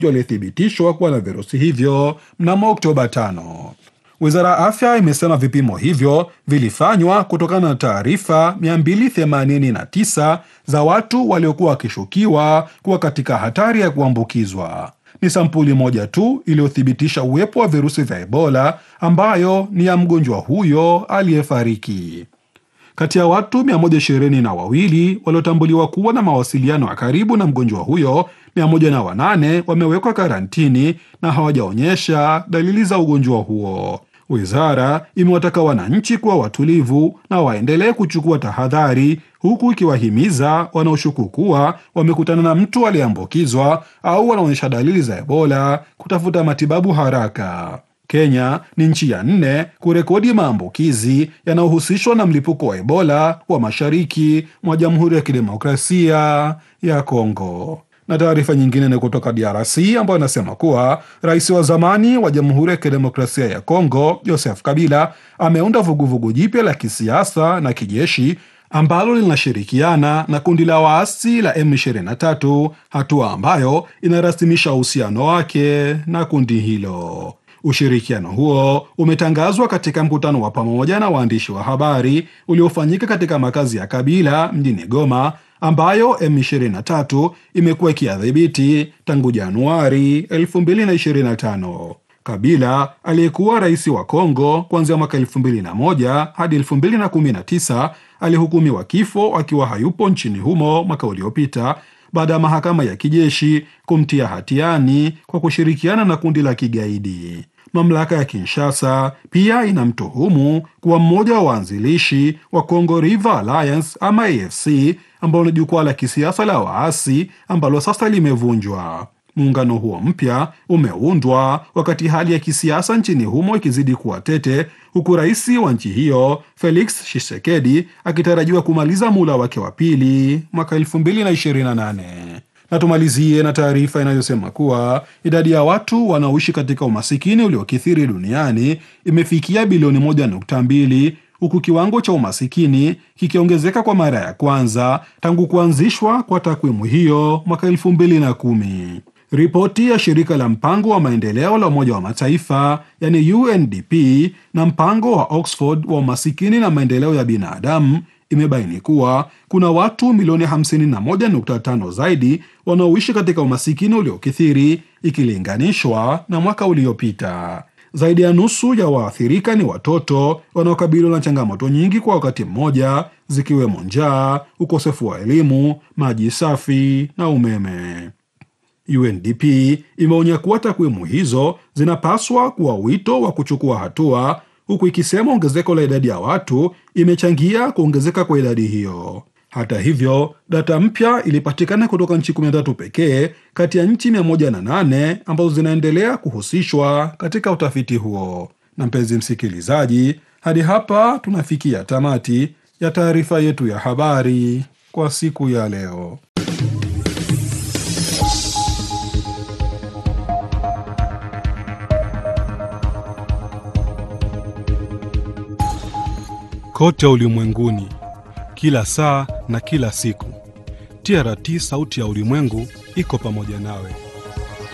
walithibitishwa kuwa na virusi hivyo mnamo Oktoba 5. Wizara ya afya imesema vipimo hivyo vilifanywa kutokana na taarifa 289 za watu waliokuwa wakishukiwa kuwa katika hatari ya kuambukizwa. Ni sampuli moja tu iliyothibitisha uwepo wa virusi vya Ebola ambayo ni ya mgonjwa huyo aliyefariki. Kati ya watu 122 waliotambuliwa kuwa na mawasiliano ya karibu na mgonjwa huyo, 108 wamewekwa karantini na hawajaonyesha dalili za ugonjwa huo. Wizara imewataka wananchi kuwa watulivu na waendelee kuchukua tahadhari, huku ikiwahimiza wanaoshuku kuwa wamekutana na mtu aliyeambukizwa au wanaonyesha dalili za Ebola kutafuta matibabu haraka. Kenya ni nchi ya nne kurekodi maambukizi yanayohusishwa na mlipuko wa Ebola wa mashariki mwa Jamhuri ya Kidemokrasia ya Kongo. Na taarifa nyingine ni kutoka DRC ambayo inasema kuwa rais wa zamani wa Jamhuri ya Kidemokrasia ya Kongo Joseph Kabila ameunda vuguvugu jipya la kisiasa na kijeshi ambalo linashirikiana na kundi la waasi la M23, hatua ambayo inarasimisha uhusiano wake na kundi hilo. Ushirikiano huo umetangazwa katika mkutano wa pamoja na waandishi wa habari uliofanyika katika makazi ya Kabila mjini Goma, ambayo M23 imekuwa ikiadhibiti tangu Januari 2025. Kabila aliyekuwa rais wa Kongo kuanzia mwaka 2001 hadi 2019 alihukumiwa kifo akiwa hayupo nchini humo mwaka uliopita baada ya mahakama ya kijeshi kumtia hatiani kwa kushirikiana na kundi la kigaidi. Mamlaka ya Kinshasa pia inamtuhumu kuwa mmoja wa waanzilishi wa Congo River Alliance ama AFC, ambalo ni jukwaa la kisiasa la waasi ambalo sasa limevunjwa. Muungano huo mpya umeundwa wakati hali ya kisiasa nchini humo ikizidi kuwa tete, huku rais wa nchi hiyo Felix Tshisekedi akitarajiwa kumaliza muhula wake wa pili mwaka 2028. Na tumalizie na taarifa inayosema kuwa idadi ya watu wanaoishi katika umasikini uliokithiri duniani imefikia bilioni 1.2 huku kiwango cha umasikini kikiongezeka kwa mara ya kwanza tangu kuanzishwa kwa takwimu hiyo mwaka 2010. Ripoti ya shirika la mpango wa maendeleo la Umoja wa Mataifa yani UNDP na mpango wa Oxford wa umasikini na maendeleo ya binadamu imebaini kuwa kuna watu milioni 51.5 zaidi wanaoishi katika umasikini uliokithiri ikilinganishwa na mwaka uliopita. Zaidi ya nusu ya waathirika ni watoto wanaokabiliwa na changamoto nyingi kwa wakati mmoja, zikiwemo njaa, ukosefu wa elimu, maji safi na umeme. UNDP imeonya kuwa takwimu hizo zinapaswa kuwa wito wa kuchukua hatua, huku ikisema ongezeko la idadi ya watu imechangia kuongezeka kwa idadi hiyo. Hata hivyo, data mpya ilipatikana kutoka nchi 13 pekee kati ya nchi 108 ambazo zinaendelea kuhusishwa katika utafiti huo. Na mpenzi msikilizaji, hadi hapa tunafikia tamati ya taarifa yetu ya habari kwa siku ya leo. Kote ulimwenguni, kila saa na kila siku, TRT sauti ya ulimwengu iko pamoja nawe.